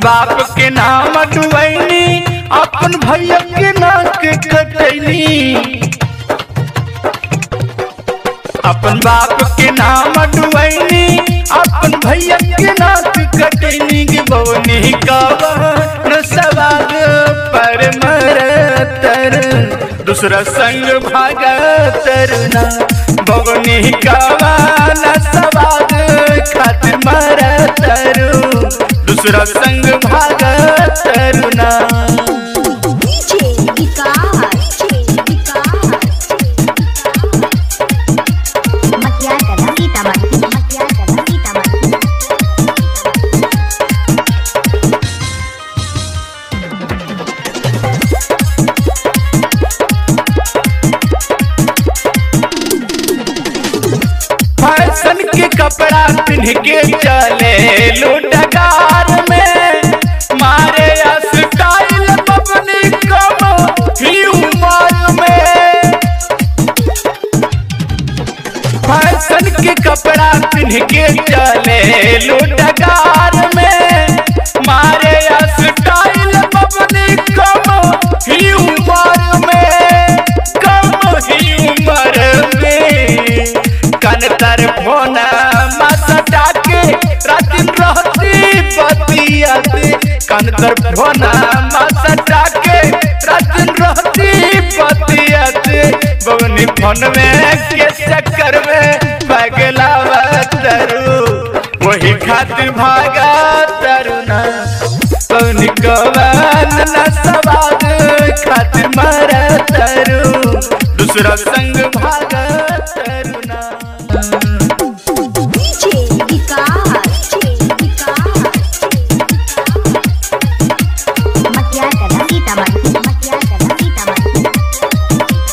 बाप के नाम डुबैनी अपन भैया के नाक कटैनी अपन बाप के नाम डुबैनी अपन भैया के नाक कटैनी के बवनी कवन सवाग पर मरतर दूसरा संग भागतर ना बवनी कवन सवाग खातिर मरतर दूसरा संग भागतर ना DJ विकास मकिया कला सीतामढ़ी मकिया कला सीतामढ़ी फैशन के कपड़ा पिन्ह के चले लुटकार में मारे स्टाइल बबनी कम ही उमर में फैशन के कपड़ा पिन्ह के चले लुटकार में मारे स्टाइल बबनी कम ही उमर में कम ही उमर में कन तर फोना मसटा के रात रहती बतियाते कन तर फोना मसटा के रात रहती बतियाते बवनी फोन में के चक्कर में पगला तरू वही खातिर भागा तरुना कौन कवन न सवाद खातिर मर तरू दूसरा संग भागा तरुना DJ विकास मकिया कला सीतामढ़ी मकिया कला सीतामढ़ी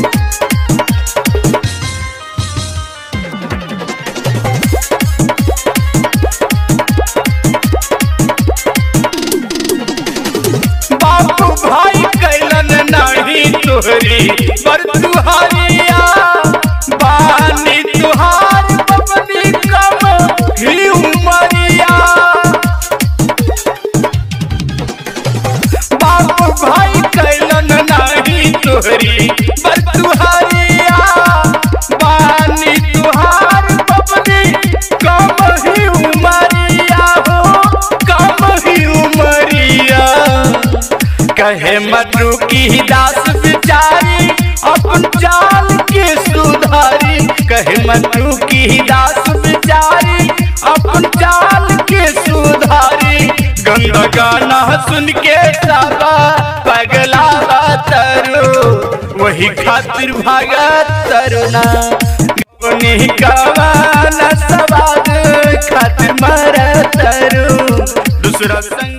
बापू भाई कैलन नाही तोहरी पर तुहारिया बानी तुहार बबनी कम ही उमरिया बापू भाई कैलन नाही तोहरी पर तुहारिया बानी तुहार बबनी कम ही उमरिया हो कम ही उमरिया कहे मधु की दास बिचारी अपन जाल के सुधारी कहे मधु की दास बिचारी अपन जाल के सुधारी गंगा गाना सुन के साबा पगला तरू वही खातिर भागा तरुना उन्हीं कवाना सवाद खातिर मर तरू दूसरा संग